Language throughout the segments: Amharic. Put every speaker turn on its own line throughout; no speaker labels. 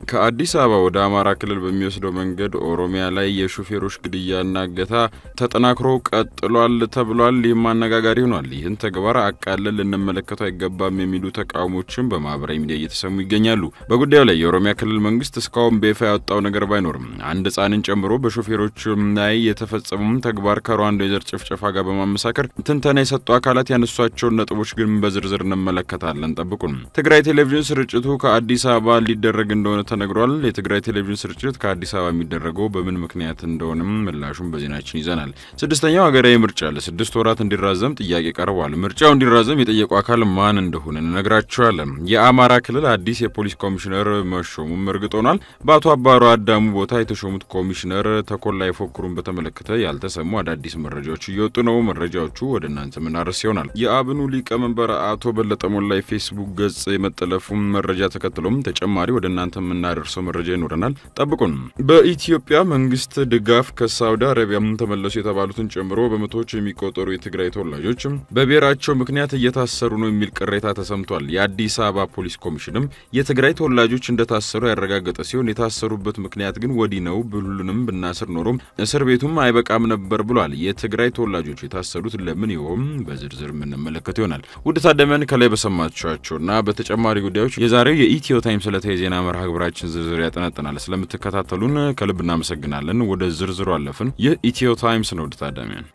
ከአዲስ አበባ ወደ አማራ ክልል በሚወስደው መንገድ ኦሮሚያ ላይ የሹፌሮች ግድያና እገታ ተጠናክሮ ቀጥሏል ተብሏል። ይህም አነጋጋሪ ሆኗል። ይህን ተግባር አቃለን ልንመለከተው አይገባም የሚሉ ተቃውሞችን በማህበራዊ ሚዲያ እየተሰሙ ይገኛሉ። በጉዳዩ ላይ የኦሮሚያ ክልል መንግስት እስካሁን በይፋ ያወጣው ነገር ባይኖርም አንድ ሕፃንን ጨምሮ በሾፌሮች ላይ የተፈጸሙም ተግባር ከሩዋንዳ የዘር ጭፍጨፋ ጋር በማመሳከር ትንተና የሰጡ አካላት ያነሷቸውን ነጥቦች ግን በዝርዝር እንመለከታለን። ጠብቁን። ትግራይ ቴሌቪዥን ስርጭቱ ከአዲስ አበባ ሊደረግ እንደሆነ ተነግሯል። የትግራይ ቴሌቪዥን ስርጭት ከአዲስ አበባ የሚደረገው በምን ምክንያት እንደሆነም ምላሹን በዜናችን ይዘናል። ስድስተኛው ሀገራዊ ምርጫ ለስድስት ወራት እንዲራዘም ጥያቄ ቀርቧል። ምርጫው እንዲራዘም የጠየቁ አካል ማን እንደሆነ እንነግራቸዋለን። የአማራ ክልል አዲስ የፖሊስ ኮሚሽነር መሾሙም እርግጥ ሆኗል። በአቶ አባሮ አዳሙ ቦታ የተሾሙት ኮሚሽነር ተኮላ ይፎክሩን በተመለከተ ያልተሰሙ አዳዲስ መረጃዎች እየወጡ ነው። መረጃዎቹ ወደ እናንተ ምናርስ ይሆናል። የአብኑ ሊቀመንበር አቶ በለጠ ሞላ የፌስቡክ ገጽ የመጠለፉን መረጃ ተከትሎም ተጨማሪ ወደ እናንተ የምናደርሰው መረጃ ይኖረናል። ጠብቁን። በኢትዮጵያ መንግስት ድጋፍ ከሳውዲ አረቢያ ተመለሱ የተባሉትን ጨምሮ በመቶዎች የሚቆጠሩ የትግራይ ተወላጆች በብሔራቸው ምክንያት እየታሰሩ ነው የሚል ቅሬታ ተሰምቷል። የአዲስ አበባ ፖሊስ ኮሚሽንም የትግራይ ተወላጆች እንደታሰሩ ያረጋገጠ ሲሆን የታሰሩበት ምክንያት ግን ወዲህ ነው፣ ሁሉንም ብናስር ኖሮ እስር ቤቱም አይበቃም ነበር ብሏል። የትግራይ ተወላጆች የታሰሩት ለምን ይሆን በዝርዝር የምንመለከት ይሆናል። ውድ ታደመን ከላይ በሰማችኋቸውና በተጨማሪ ጉዳዮች የዛሬው የኢትዮ ታይምስ ዕለታዊ የዜና መርሃ ግብራችን ዝርዝር ያጠናጥናል። ስለምትከታተሉን ከልብ እናመሰግናለን። ወደ ዝርዝሩ አለፍን። ይህ ኢትዮ ታይምስ ነው። ውድ ታዳሚያን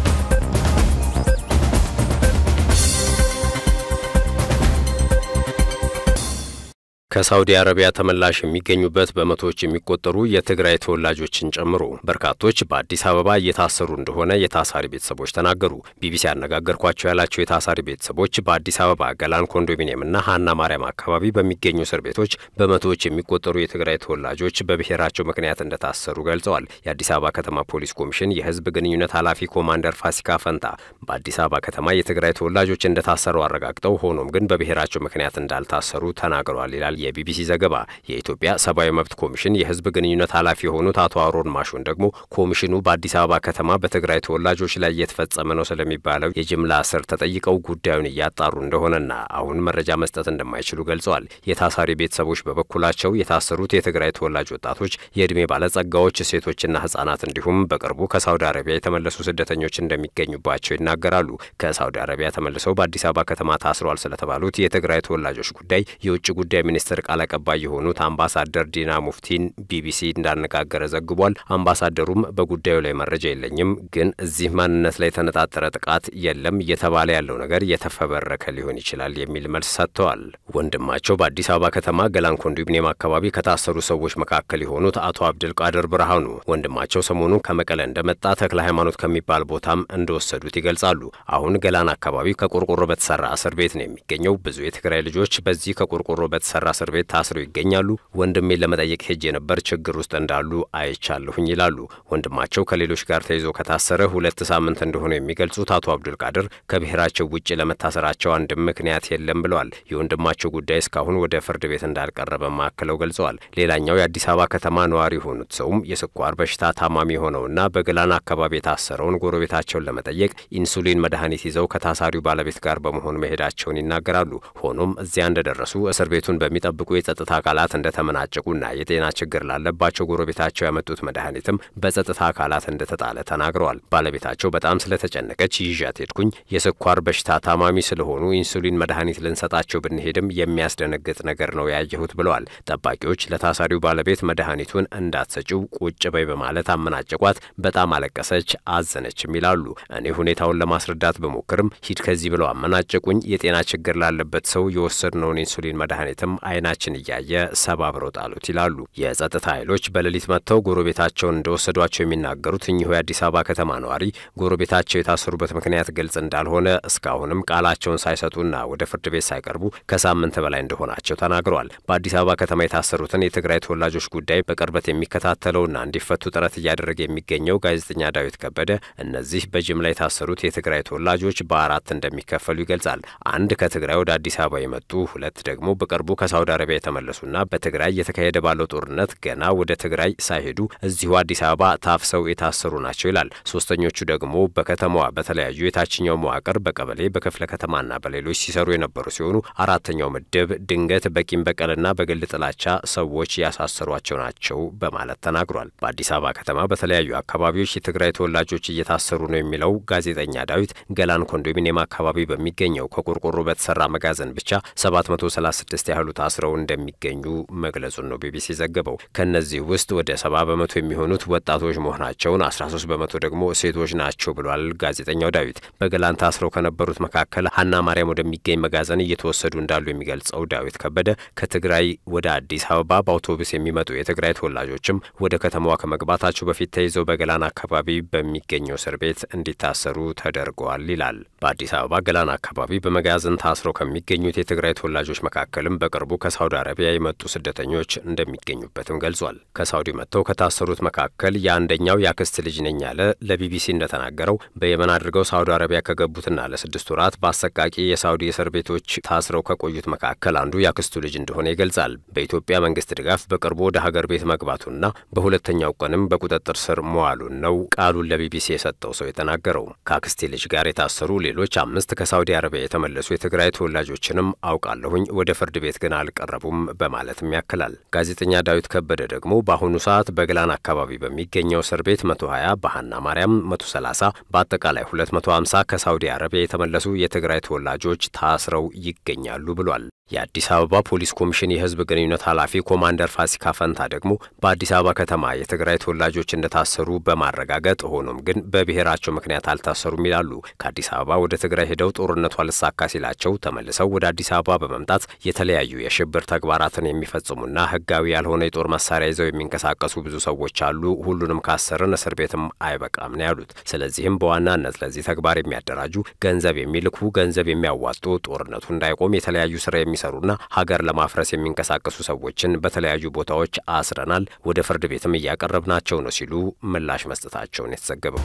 ከሳውዲ አረቢያ ተመላሽ የሚገኙበት በመቶዎች የሚቆጠሩ የትግራይ ተወላጆችን ጨምሮ በርካቶች በአዲስ አበባ እየታሰሩ እንደሆነ የታሳሪ ቤተሰቦች ተናገሩ። ቢቢሲ ያነጋገርኳቸው ያላቸው የታሳሪ ቤተሰቦች በአዲስ አበባ ገላን ኮንዶሚኒየምና ሀና ማርያም አካባቢ በሚገኙ እስር ቤቶች በመቶዎች የሚቆጠሩ የትግራይ ተወላጆች በብሔራቸው ምክንያት እንደታሰሩ ገልጸዋል። የአዲስ አበባ ከተማ ፖሊስ ኮሚሽን የሕዝብ ግንኙነት ኃላፊ ኮማንደር ፋሲካ ፈንታ በአዲስ አበባ ከተማ የትግራይ ተወላጆች እንደታሰሩ አረጋግጠው ሆኖም ግን በብሔራቸው ምክንያት እንዳልታሰሩ ተናግረዋል ይላል የቢቢሲ ዘገባ። የኢትዮጵያ ሰብአዊ መብት ኮሚሽን የህዝብ ግንኙነት ኃላፊ የሆኑት አቶ አሮን ማሾን ደግሞ ኮሚሽኑ በአዲስ አበባ ከተማ በትግራይ ተወላጆች ላይ እየተፈጸመ ነው ስለሚባለው የጅምላ እስር ተጠይቀው ጉዳዩን እያጣሩ እንደሆነና አሁን መረጃ መስጠት እንደማይችሉ ገልጸዋል። የታሳሪ ቤተሰቦች በበኩላቸው የታሰሩት የትግራይ ተወላጅ ወጣቶች፣ የዕድሜ ባለጸጋዎች፣ ሴቶችና ህጻናት እንዲሁም በቅርቡ ከሳውዲ አረቢያ የተመለሱ ስደተኞች እንደሚገኙባቸው ይናገራሉ። ከሳውዲ አረቢያ ተመልሰው በአዲስ አበባ ከተማ ታስረዋል ስለተባሉት የትግራይ ተወላጆች ጉዳይ የውጭ ጉዳይ ሚኒስትር ቃል አቀባይ የሆኑት አምባሳደር ዲና ሙፍቲን ቢቢሲ እንዳነጋገረ ዘግቧል። አምባሳደሩም በጉዳዩ ላይ መረጃ የለኝም፣ ግን እዚህ ማንነት ላይ የተነጣጠረ ጥቃት የለም እየተባለ ያለው ነገር የተፈበረከ ሊሆን ይችላል የሚል መልስ ሰጥተዋል። ወንድማቸው በአዲስ አበባ ከተማ ገላን ኮንዶሚኒየም አካባቢ ከታሰሩ ሰዎች መካከል የሆኑት አቶ አብድል ቃድር ብርሃኑ ወንድማቸው ሰሞኑን ከመቀለ እንደመጣ ተክለ ሃይማኖት ከሚባል ቦታም እንደወሰዱት ይገልጻሉ። አሁን ገላን አካባቢ ከቆርቆሮ በተሰራ እስር ቤት ነው የሚገኘው። ብዙ የትግራይ ልጆች በዚህ ከቆርቆሮ በተሰራ እስር ቤት ታስረው ይገኛሉ። ወንድሜን ለመጠየቅ ሄጄ ነበር፣ ችግር ውስጥ እንዳሉ አይቻለሁኝ ይላሉ። ወንድማቸው ከሌሎች ጋር ተይዞ ከታሰረ ሁለት ሳምንት እንደሆነ የሚገልጹት አቶ አብዱል ቃድር ከብሔራቸው ውጭ ለመታሰራቸው አንድም ምክንያት የለም ብለዋል። የወንድማቸው ጉዳይ እስካሁን ወደ ፍርድ ቤት እንዳልቀረበ ማክለው ገልጸዋል። ሌላኛው የአዲስ አበባ ከተማ ነዋሪ የሆኑት ሰውም የስኳር በሽታ ታማሚ የሆነውና በገላን አካባቢ የታሰረውን ጎረቤታቸውን ለመጠየቅ ኢንሱሊን መድኃኒት ይዘው ከታሳሪው ባለቤት ጋር በመሆን መሄዳቸውን ይናገራሉ። ሆኖም እዚያ እንደደረሱ እስር ቤቱን በሚጠብቁ የጸጥታ አካላት እንደተመናጨቁና የጤና ችግር ላለባቸው ጎረቤታቸው ያመጡት መድኃኒትም በጸጥታ አካላት እንደተጣለ ተናግረዋል። ባለቤታቸው በጣም ስለተጨነቀች ይዣት ሄድኩኝ። የስኳር በሽታ ታማሚ ስለሆኑ ኢንሱሊን መድኃኒት ልንሰጣቸው ብንሄድም የሚያስደነግጥ ነገር ነው ያየሁት ብለዋል። ጠባቂዎች ለታሳሪው ባለቤት መድኃኒቱን እንዳትሰጪው ቁጭ በይ በማለት አመናጨቋት። በጣም አለቀሰች፣ አዘነችም ይላሉ። እኔ ሁኔታውን ለማስረዳት በሞክርም ሂድ ከዚህ ብለው አመናጨቁኝ። የጤና ችግር ላለበት ሰው የወሰድነውን ኢንሱሊን መድኃኒትም አይናችን እያየ ሰባብረው ጣሉት ይላሉ። የጸጥታ ኃይሎች በሌሊት መጥተው ጎረቤታቸውን እንደወሰዷቸው የሚናገሩት እኚሁ የአዲስ አበባ ከተማ ነዋሪ ጎረቤታቸው የታሰሩበት ምክንያት ግልጽ እንዳልሆነ እስካሁንም ቃላቸውን ሳይሰጡና ወደ ፍርድ ቤት ሳይቀርቡ ከሳምንት በላይ እንደሆናቸው ተናግረዋል። በአዲስ አበባ ከተማ የታሰሩትን የትግራይ ተወላጆች ጉዳይ በቅርበት የሚከታተለውና እንዲፈቱ ጥረት እያደረገ የሚገኘው ጋዜጠኛ ዳዊት ከበደ እነዚህ በጅምላ የታሰሩት የትግራይ ተወላጆች በአራት እንደሚከፈሉ ይገልጻል። አንድ ከትግራይ ወደ አዲስ አበባ የመጡ ሁለት ደግሞ በቅርቡ ከሳውዲ አረቢያ የተመለሱና በትግራይ እየተካሄደ ባለው ጦርነት ገና ወደ ትግራይ ሳይሄዱ እዚሁ አዲስ አበባ ታፍሰው የታሰሩ ናቸው ይላል። ሶስተኞቹ ደግሞ በከተማዋ በተለያዩ የታችኛው መዋቅር በቀበሌ በክፍለ ከተማና በሌሎች ሲሰሩ የነበሩ ሲሆኑ አራተኛው ምድብ ድንገት በቂም በቀልና በግል ጥላቻ ሰዎች ያሳሰሯቸው ናቸው በማለት ተናግሯል። በአዲስ አበባ ከተማ በተለያዩ አካባቢዎች የትግራይ ተወላጆች እየታሰሩ ነው የሚለው ጋዜጠኛ ዳዊት ገላን ኮንዶሚኒየም አካባቢ በሚገኘው ከቆርቆሮ በተሰራ መጋዘን ብቻ 736 ያህሉ ታስረው እንደሚገኙ መግለጹን ነው ቢቢሲ ዘገበው። ከእነዚህ ውስጥ ወደ 70 በመቶ የሚሆኑት ወጣቶች መሆናቸውን፣ 13 በመቶ ደግሞ ሴቶች ናቸው ብሏል ጋዜጠኛው ዳዊት። በገላን ታስረው ከነበሩት መካከል ሀና ማርያም ወደሚገኝ መጋዘን እየተወሰዱ እንዳሉ የሚገልጸው ዳዊት ከበደ ከትግራይ ወደ አዲስ አበባ በአውቶቡስ የሚመጡ የትግራይ ተወላጆችም ወደ ከተማዋ ከመግባታቸው በፊት ተይዘው በገላን አካባቢ በሚገኘው እስር ቤት እንዲታሰሩ ተደርገዋል ይላል። በአዲስ አበባ ገላን አካባቢ በመጋዘን ታስረው ከሚገኙት የትግራይ ተወላጆች መካከልም በቅርቡ ከሳውዲ አረቢያ የመጡ ስደተኞች እንደሚገኙበትም ገልጿል። ከሳውዲ መጥተው ከታሰሩት መካከል የአንደኛው የአክስት ልጅ ነኝ ያለ ለቢቢሲ እንደተናገረው በየመን አድርገው ሳውዲ አረቢያ ከገቡትና ለስድስት ወራት በአሰቃቂ የሳውዲ እስር ቤቶች ታስረው ከቆዩት መካከል አንዱ የአክስቱ ልጅ እንደሆነ ይገልጻል። በኢትዮጵያ መንግስት ድጋፍ በቅርቡ ወደ ሀገር ቤት መግባቱና በሁለተኛው ቀንም በቁጥጥር ስር መዋሉን ነው ቃሉን ለቢቢሲ የሰጠው ሰው የተናገረው። ከአክስቴ ልጅ ጋር የታሰሩ ሌሎች አምስት ከሳውዲ አረቢያ የተመለሱ የትግራይ ተወላጆችንም አውቃለሁኝ፣ ወደ ፍርድ ቤት ግን አልቀረቡም በማለትም ያክላል። ጋዜጠኛ ዳዊት ከበደ ደግሞ በአሁኑ ሰዓት በግላን አካባቢ በሚገኘው እስር ቤት 120 በሀና ማርያም 130 በአጠቃላይ 250 ከሳውዲ አረቢያ የተመለሱ የትግራይ ተወላጆች ታስረው ይገኛሉ ብሏል። የአዲስ አበባ ፖሊስ ኮሚሽን የሕዝብ ግንኙነት ኃላፊ ኮማንደር ፋሲካ ፈንታ ደግሞ በአዲስ አበባ ከተማ የትግራይ ተወላጆች እንደታሰሩ በማረጋገጥ ሆኖም ግን በብሔራቸው ምክንያት አልታሰሩም ይላሉ። ከአዲስ አበባ ወደ ትግራይ ሄደው ጦርነቱ አልሳካ ሲላቸው ተመልሰው ወደ አዲስ አበባ በመምጣት የተለያዩ የሽብር ተግባራትን የሚፈጽሙና ሕጋዊ ያልሆነ የጦር መሳሪያ ይዘው የሚንቀሳቀሱ ብዙ ሰዎች አሉ። ሁሉንም ካሰርን እስር ቤትም አይበቃም ነው ያሉት። ስለዚህም በዋናነት ለዚህ ተግባር የሚያደራጁ ገንዘብ የሚልኩ ገንዘብ የሚያዋጡ ጦርነቱ እንዳይቆም የተለያዩ ስራ የሚሰሩና ሀገር ለማፍረስ የሚንቀሳቀሱ ሰዎችን በተለያዩ ቦታዎች አስረናል፣ ወደ ፍርድ ቤትም እያቀረብናቸው ነው ሲሉ ምላሽ መስጠታቸውን የተዘገበው።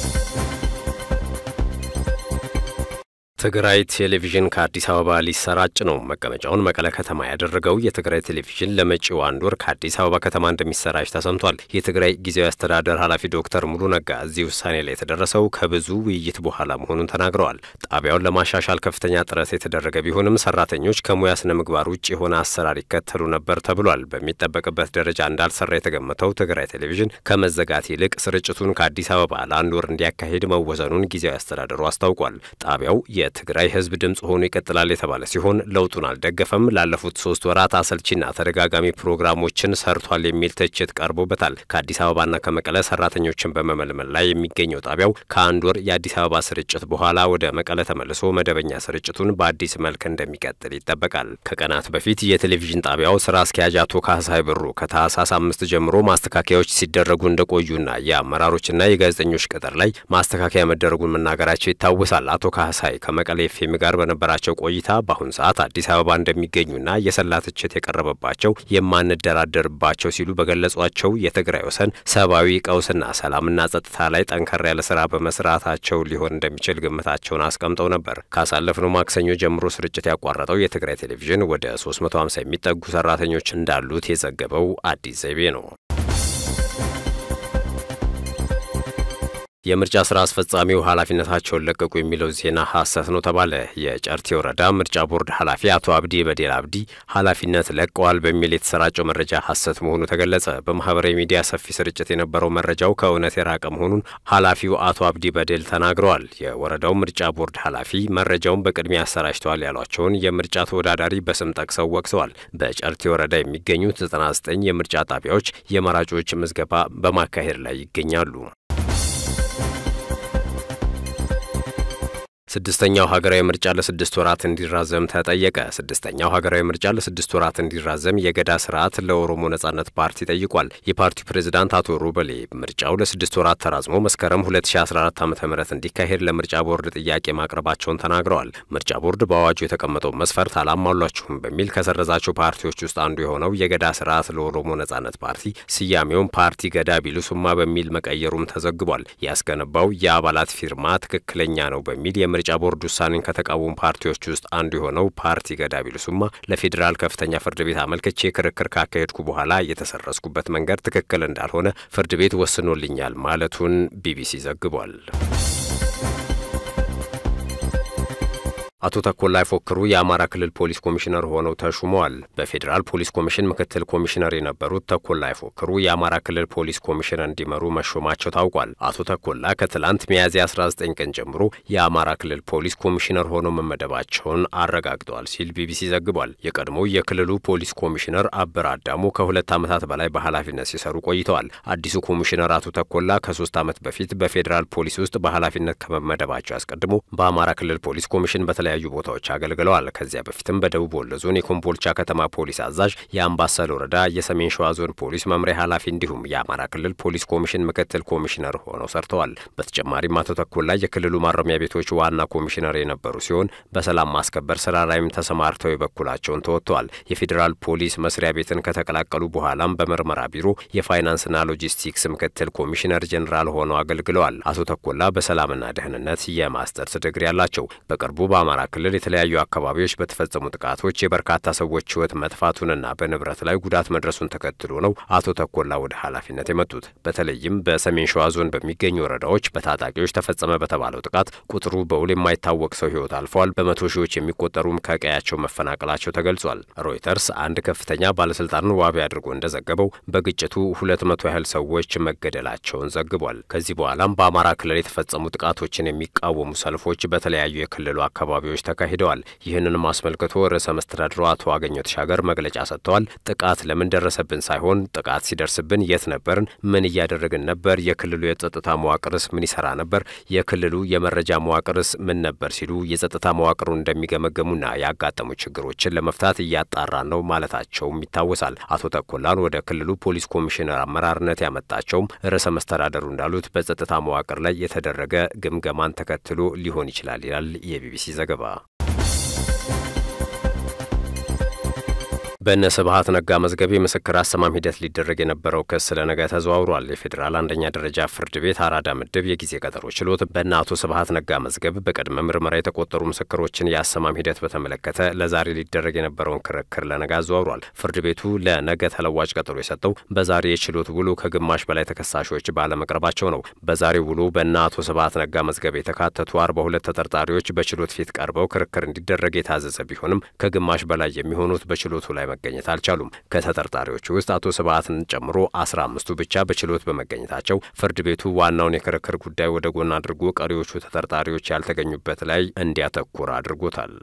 ትግራይ ቴሌቪዥን ከአዲስ አበባ ሊሰራጭ ነው። መቀመጫውን መቀለ ከተማ ያደረገው የትግራይ ቴሌቪዥን ለመጪው አንድ ወር ከአዲስ አበባ ከተማ እንደሚሰራጭ ተሰምቷል። የትግራይ ጊዜያዊ አስተዳደር ኃላፊ ዶክተር ሙሉ ነጋ እዚህ ውሳኔ ላይ የተደረሰው ከብዙ ውይይት በኋላ መሆኑን ተናግረዋል። ጣቢያውን ለማሻሻል ከፍተኛ ጥረት የተደረገ ቢሆንም ሰራተኞች ከሙያ ስነ ምግባር ውጭ የሆነ አሰራር ይከተሉ ነበር ተብሏል። በሚጠበቅበት ደረጃ እንዳልሰራ የተገመተው ትግራይ ቴሌቪዥን ከመዘጋት ይልቅ ስርጭቱን ከአዲስ አበባ ለአንድ ወር እንዲያካሄድ መወሰኑን ጊዜያዊ አስተዳደሩ አስታውቋል። ጣቢያው የትግራይ ሕዝብ ድምጽ ሆኖ ይቀጥላል የተባለ ሲሆን ለውጡን አልደገፈም። ላለፉት ሶስት ወራት አሰልቺና ተደጋጋሚ ፕሮግራሞችን ሰርቷል የሚል ትችት ቀርቦበታል። ከአዲስ አበባና ከመቀለ ሰራተኞችን በመመልመል ላይ የሚገኘው ጣቢያው ከአንድ ወር የአዲስ አበባ ስርጭት በኋላ ወደ መቀለ ተመልሶ መደበኛ ስርጭቱን በአዲስ መልክ እንደሚቀጥል ይጠበቃል። ከቀናት በፊት የቴሌቪዥን ጣቢያው ስራ አስኪያጅ አቶ ካህሳይ ብሩ ከታህሳስ አምስት ጀምሮ ማስተካከያዎች ሲደረጉ እንደቆዩና የአመራሮችና የጋዜጠኞች ቅጥር ላይ ማስተካከያ መደረጉን መናገራቸው ይታወሳል። አቶ ካህሳይ ከመቀሌ ኤፍኤም ጋር በነበራቸው ቆይታ በአሁኑ ሰዓት አዲስ አበባ እንደሚገኙና የሰላ ትችት የቀረበባቸው የማንደራደርባቸው ሲሉ በገለጿቸው የትግራይ ወሰን ሰብአዊ ቀውስና ሰላምና ጸጥታ ላይ ጠንከር ያለ ስራ በመስራታቸው ሊሆን እንደሚችል ግምታቸውን አስቀምጠው ነበር። ካሳለፍነው ማክሰኞ ጀምሮ ስርጭት ያቋረጠው የትግራይ ቴሌቪዥን ወደ 350 የሚጠጉ ሰራተኞች እንዳሉት የዘገበው አዲስ ዘይቤ ነው። የምርጫ ስራ አስፈጻሚው ኃላፊነታቸውን ለቀቁ የሚለው ዜና ሐሰት ነው ተባለ። የጨርቴ ወረዳ ምርጫ ቦርድ ኃላፊ አቶ አብዲ በዴል አብዲ ኃላፊነት ለቀዋል በሚል የተሰራጨው መረጃ ሐሰት መሆኑ ተገለጸ። በማህበራዊ ሚዲያ ሰፊ ስርጭት የነበረው መረጃው ከእውነት የራቀ መሆኑን ኃላፊው አቶ አብዲ በዴል ተናግረዋል። የወረዳው ምርጫ ቦርድ ኃላፊ መረጃውን በቅድሚያ አሰራጭተዋል ያሏቸውን የምርጫ ተወዳዳሪ በስም ጠቅሰው ወቅሰዋል። በጨርቴ ወረዳ የሚገኙት 99 የምርጫ ጣቢያዎች የመራጮች ምዝገባ በማካሄድ ላይ ይገኛሉ። ስድስተኛው ሀገራዊ ምርጫ ለስድስት ወራት እንዲራዘም ተጠየቀ። ስድስተኛው ሀገራዊ ምርጫ ለስድስት ወራት እንዲራዘም የገዳ ስርዓት ለኦሮሞ ነጻነት ፓርቲ ጠይቋል። የፓርቲው ፕሬዝዳንት አቶ ሩበሌ ምርጫው ለስድስት ወራት ተራዝሞ መስከረም 2014 ዓ ም እንዲካሄድ ለምርጫ ቦርድ ጥያቄ ማቅረባቸውን ተናግረዋል። ምርጫ ቦርድ በአዋጁ የተቀመጠው መስፈርት አላሟሏችሁም በሚል ከሰረዛቸው ፓርቲዎች ውስጥ አንዱ የሆነው የገዳ ስርዓት ለኦሮሞ ነጻነት ፓርቲ ስያሜውን ፓርቲ ገዳ ቢሉሱማ በሚል መቀየሩም ተዘግቧል። ያስገነባው የአባላት ፊርማ ትክክለኛ ነው በሚል የምርጫ የምርጫ ቦርድ ውሳኔን ከተቃወሙ ፓርቲዎች ውስጥ አንዱ የሆነው ፓርቲ ገዳ ቢልሱማ ለፌዴራል ከፍተኛ ፍርድ ቤት አመልክቼ ክርክር ካካሄድኩ በኋላ የተሰረዝኩበት መንገድ ትክክል እንዳልሆነ ፍርድ ቤት ወስኖልኛል ማለቱን ቢቢሲ ዘግቧል። አቶ ተኮላ አይፎክሩ የአማራ ክልል ፖሊስ ኮሚሽነር ሆነው ተሹመዋል። በፌዴራል ፖሊስ ኮሚሽን ምክትል ኮሚሽነር የነበሩት ተኮላ አይፎክሩ የአማራ ክልል ፖሊስ ኮሚሽን እንዲመሩ መሾማቸው ታውቋል። አቶ ተኮላ ከትላንት ሚያዝያ 19 ቀን ጀምሮ የአማራ ክልል ፖሊስ ኮሚሽነር ሆነው መመደባቸውን አረጋግጠዋል ሲል ቢቢሲ ዘግቧል። የቀድሞው የክልሉ ፖሊስ ኮሚሽነር አበር አዳሙ ከሁለት ዓመታት በላይ በኃላፊነት ሲሰሩ ቆይተዋል። አዲሱ ኮሚሽነር አቶ ተኮላ ከሶስት ዓመት በፊት በፌዴራል ፖሊስ ውስጥ በኃላፊነት ከመመደባቸው አስቀድሞ በአማራ ክልል ፖሊስ ኮሚሽን በተለያዩ ቦታዎች አገልግለዋል። ከዚያ በፊትም በደቡብ ወሎ ዞን የኮምቦልቻ ከተማ ፖሊስ አዛዥ፣ የአምባሰል ወረዳ የሰሜን ሸዋ ዞን ፖሊስ መምሪያ ኃላፊ እንዲሁም የአማራ ክልል ፖሊስ ኮሚሽን ምክትል ኮሚሽነር ሆነው ሰርተዋል። በተጨማሪም አቶ ተኮላ የክልሉ ማረሚያ ቤቶች ዋና ኮሚሽነር የነበሩ ሲሆን በሰላም ማስከበር ስራ ላይም ተሰማርተው የበኩላቸውን ተወጥተዋል። የፌዴራል ፖሊስ መስሪያ ቤትን ከተቀላቀሉ በኋላም በምርመራ ቢሮ የፋይናንስና ሎጂስቲክስ ምክትል ኮሚሽነር ጄኔራል ሆነው አገልግለዋል። አቶ ተኮላ በሰላምና ደህንነት የማስተርስ ዲግሪ ያላቸው በቅርቡ በአማራ ክልል የተለያዩ አካባቢዎች በተፈጸሙ ጥቃቶች የበርካታ ሰዎች ሕይወት መጥፋቱንና በንብረት ላይ ጉዳት መድረሱን ተከትሎ ነው አቶ ተኮላ ወደ ኃላፊነት የመጡት። በተለይም በሰሜን ሸዋ ዞን በሚገኙ ወረዳዎች በታጣቂዎች ተፈጸመ በተባለው ጥቃት ቁጥሩ በውል የማይታወቅ ሰው ሕይወት አልፏል። በመቶ ሺዎች የሚቆጠሩም ከቀያቸው መፈናቀላቸው ተገልጿል። ሮይተርስ አንድ ከፍተኛ ባለስልጣንን ዋቢ አድርጎ እንደዘገበው በግጭቱ ሁለት መቶ ያህል ሰዎች መገደላቸውን ዘግቧል። ከዚህ በኋላም በአማራ ክልል የተፈጸሙ ጥቃቶችን የሚቃወሙ ሰልፎች በተለያዩ የክልሉ አካባቢዎች ተካሂደዋል። ይህንንም አስመልክቶ ርዕሰ መስተዳድሩ አቶ አገኘሁ ተሻገር መግለጫ ሰጥተዋል። ጥቃት ለምን ደረሰብን ሳይሆን ጥቃት ሲደርስብን የት ነበርን? ምን እያደረግን ነበር? የክልሉ የጸጥታ መዋቅርስ ምን ይሰራ ነበር? የክልሉ የመረጃ መዋቅርስ ምን ነበር? ሲሉ የጸጥታ መዋቅሩን እንደሚገመገሙና ያጋጠሙ ችግሮችን ለመፍታት እያጣራን ነው ማለታቸውም ይታወሳል። አቶ ተኮላን ወደ ክልሉ ፖሊስ ኮሚሽነር አመራርነት ያመጣቸውም ርዕሰ መስተዳደሩ እንዳሉት በጸጥታ መዋቅር ላይ የተደረገ ግምገማን ተከትሎ ሊሆን ይችላል ይላል የቢቢሲ ዘገባ። በእነ ስብሀት ነጋ መዝገብ የምስክር አሰማም ሂደት ሊደረግ የነበረው ክስ ለነገ ተዘዋውሯል። የፌዴራል አንደኛ ደረጃ ፍርድ ቤት አራዳ ምድብ የጊዜ ቀጠሮ ችሎት በእነ አቶ ስብሀት ነጋ መዝገብ በቅድመ ምርመራ የተቆጠሩ ምስክሮችን የአሰማም ሂደት በተመለከተ ለዛሬ ሊደረግ የነበረውን ክርክር ለነገ አዘዋውሯል። ፍርድ ቤቱ ለነገ ተለዋጭ ቀጠሮ የሰጠው በዛሬ የችሎት ውሎ ከግማሽ በላይ ተከሳሾች ባለመቅረባቸው ነው። በዛሬው ውሎ በእነ አቶ ስብሀት ነጋ መዝገብ የተካተቱ አርባ ሁለት ተጠርጣሪዎች በችሎት ፊት ቀርበው ክርክር እንዲደረግ የታዘዘ ቢሆንም ከግማሽ በላይ የሚሆኑት በችሎቱ ላይ መገኘት አልቻሉም። ከተጠርጣሪዎቹ ውስጥ አቶ ስብሀትን ጨምሮ አስራ አምስቱ ብቻ በችሎት በመገኘታቸው ፍርድ ቤቱ ዋናውን የክርክር ጉዳይ ወደ ጎን አድርጎ ቀሪዎቹ ተጠርጣሪዎች ያልተገኙበት ላይ እንዲያተኩር አድርጎታል።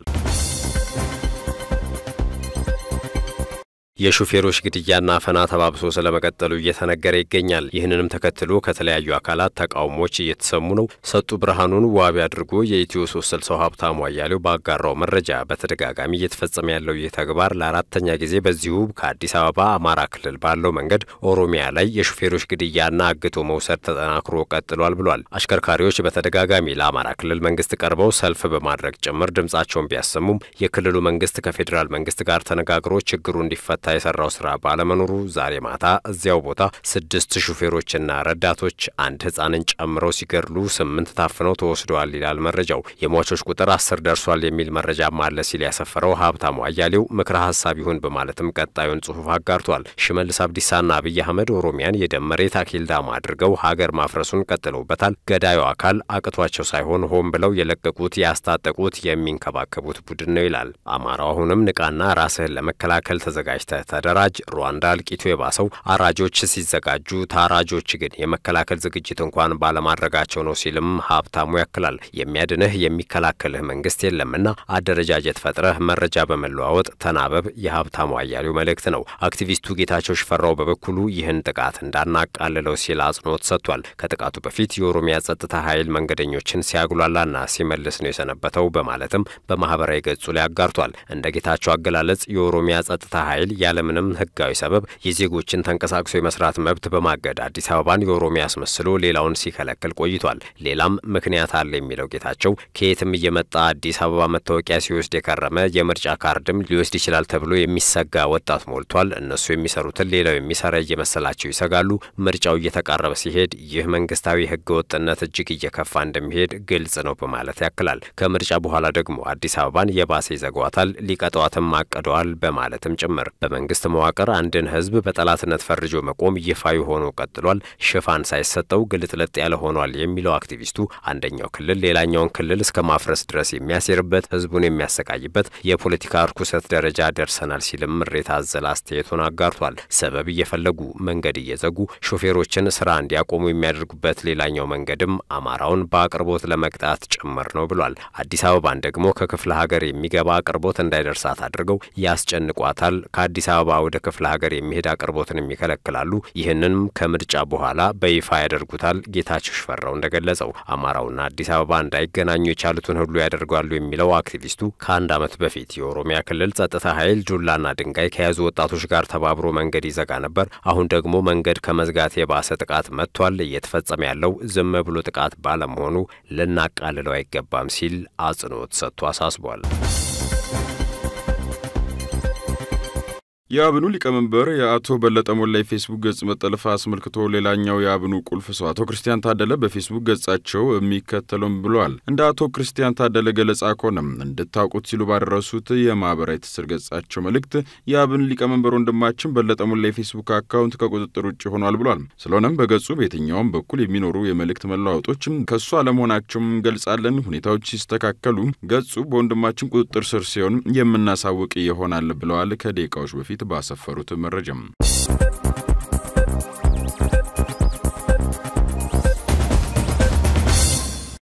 የሹፌሮች ግድያና አፈና ተባብሶ ስለመቀጠሉ እየተነገረ ይገኛል። ይህንንም ተከትሎ ከተለያዩ አካላት ተቃውሞች እየተሰሙ ነው። ሰጡ ብርሃኑን ዋቢ አድርጎ የኢትዮ ሶስት ስልሳው ሀብታሙ አያሌው ባጋራው መረጃ በተደጋጋሚ እየተፈጸመ ያለው ይህ ተግባር ለአራተኛ ጊዜ በዚሁ ከአዲስ አበባ አማራ ክልል ባለው መንገድ ኦሮሚያ ላይ የሹፌሮች ግድያና አግቶ መውሰድ ተጠናክሮ ቀጥሏል ብሏል። አሽከርካሪዎች በተደጋጋሚ ለአማራ ክልል መንግስት ቀርበው ሰልፍ በማድረግ ጭምር ድምጻቸውን ቢያሰሙም የክልሉ መንግስት ከፌዴራል መንግስት ጋር ተነጋግሮ ችግሩ እንዲፈታ የሰራው ስራ ባለመኖሩ ዛሬ ማታ እዚያው ቦታ ስድስት ሹፌሮችና ረዳቶች አንድ ህጻንን ጨምረው ሲገድሉ ስምንት ታፍነው ተወስደዋል ይላል መረጃው። የሟቾች ቁጥር አስር ደርሷል የሚል መረጃም አለ ሲል ያሰፈረው ሀብታሙ አያሌው ምክረ ሀሳብ ይሁን በማለትም ቀጣዩን ጽሁፍ አጋርቷል። ሽመልስ አብዲሳና አብይ አህመድ ኦሮሚያን የደም መሬት አኬልዳማ አድርገው ሀገር ማፍረሱን ቀጥለውበታል። ገዳዩ አካል አቅቷቸው ሳይሆን ሆን ብለው የለቀቁት ያስታጠቁት የሚንከባከቡት ቡድን ነው ይላል። አማራው አሁንም ንቃና ራስህን ለመከላከል ተዘጋጅተ ተደራጅ። ሩዋንዳ እልቂቱ የባሰው አራጆች ሲዘጋጁ ታራጆች ግን የመከላከል ዝግጅት እንኳን ባለማድረጋቸው ነው ሲልም ሀብታሙ ያክላል። የሚያድንህ የሚከላከልህ መንግስት የለምና አደረጃጀት ፈጥረህ መረጃ በመለዋወጥ ተናበብ የሀብታሙ አያሌው መልእክት ነው። አክቲቪስቱ ጌታቸው ሽፈራው በበኩሉ ይህን ጥቃት እንዳናቃልለው ሲል አጽንኦት ሰጥቷል። ከጥቃቱ በፊት የኦሮሚያ ጸጥታ ኃይል መንገደኞችን ሲያጉላላና ሲመልስ ነው የሰነበተው በማለትም በማህበራዊ ገጹ ላይ አጋርቷል። እንደ ጌታቸው አገላለጽ የኦሮሚያ ጸጥታ ኃይል ያለምንም ህጋዊ ሰበብ የዜጎችን ተንቀሳቅሶ የመስራት መብት በማገድ አዲስ አበባን የኦሮሚያ አስመስሎ ሌላውን ሲከለክል ቆይቷል። ሌላም ምክንያት አለ የሚለው ጌታቸው ከየትም እየመጣ አዲስ አበባ መታወቂያ ሲወስድ የከረመ የምርጫ ካርድም ሊወስድ ይችላል ተብሎ የሚሰጋ ወጣት ሞልቷል። እነሱ የሚሰሩትን ሌላው የሚሰራ እየመሰላቸው ይሰጋሉ። ምርጫው እየተቃረበ ሲሄድ ይህ መንግስታዊ ህገ ወጥነት እጅግ እየከፋ እንደሚሄድ ግልጽ ነው በማለት ያክላል። ከምርጫ በኋላ ደግሞ አዲስ አበባን የባሰ ይዘጓታል፣ ሊቀጠዋትም አቅደዋል በማለትም ጭምር በመንግስት መዋቅር አንድን ህዝብ በጠላትነት ፈርጆ መቆም ይፋዊ ሆኖ ቀጥሏል። ሽፋን ሳይሰጠው ግልጥለጥ ያለ ሆኗል የሚለው አክቲቪስቱ አንደኛው ክልል ሌላኛውን ክልል እስከ ማፍረስ ድረስ የሚያሴርበት ህዝቡን የሚያሰቃይበት የፖለቲካ እርኩሰት ደረጃ ደርሰናል ሲልም ምሬት አዘል አስተያየቱን አጋርቷል። ሰበብ እየፈለጉ መንገድ እየዘጉ ሾፌሮችን ስራ እንዲያቆሙ የሚያደርጉበት ሌላኛው መንገድም አማራውን በአቅርቦት ለመቅጣት ጭምር ነው ብሏል። አዲስ አበባን ደግሞ ከክፍለ ሀገር የሚገባ አቅርቦት እንዳይደርሳት አድርገው ያስጨንቋታል። ከአዲስ አበባ ወደ ክፍለ ሀገር የሚሄድ አቅርቦትን ይከለክላሉ። ይህንንም ከምርጫ በኋላ በይፋ ያደርጉታል። ጌታቸው ሽፈራው እንደገለጸው አማራውና አዲስ አበባ እንዳይገናኙ የቻሉትን ሁሉ ያደርጋሉ የሚለው አክቲቪስቱ ከአንድ ዓመት በፊት የኦሮሚያ ክልል ጸጥታ ኃይል ዱላና ድንጋይ ከያዙ ወጣቶች ጋር ተባብሮ መንገድ ይዘጋ ነበር። አሁን ደግሞ መንገድ ከመዝጋት የባሰ ጥቃት መጥቷል። እየተፈጸመ ያለው ዝም ብሎ ጥቃት ባለመሆኑ ልናቃልለው አይገባም ሲል አጽንኦት ሰጥቶ አሳስቧል።
የአብኑ ሊቀመንበር የአቶ በለጠ ሞላ የፌስቡክ ገጽ መጠለፍ አስመልክቶ ሌላኛው የአብኑ ቁልፍ ሰው አቶ ክርስቲያን ታደለ በፌስቡክ ገጻቸው የሚከተለውም ብለዋል። እንደ አቶ ክርስቲያን ታደለ ገለጻ ከሆነም እንድታውቁት ሲሉ ባደረሱት የማህበራዊ ትስስር ገጻቸው መልእክት የአብን ሊቀመንበር ወንድማችን በለጠ ሞላ የፌስቡክ አካውንት ከቁጥጥር ውጭ ሆኗል ብሏል። ስለሆነም በገጹ በየትኛውም በኩል የሚኖሩ የመልእክት መለዋወጦችም ከእሱ አለመሆናቸውም እንገልጻለን። ሁኔታዎች ሲስተካከሉ ገጹ በወንድማችን ቁጥጥር ስር ሲሆን የምናሳውቅ ይሆናል ብለዋል። ከደቂቃዎች በፊት ባሰፈሩት መረጃም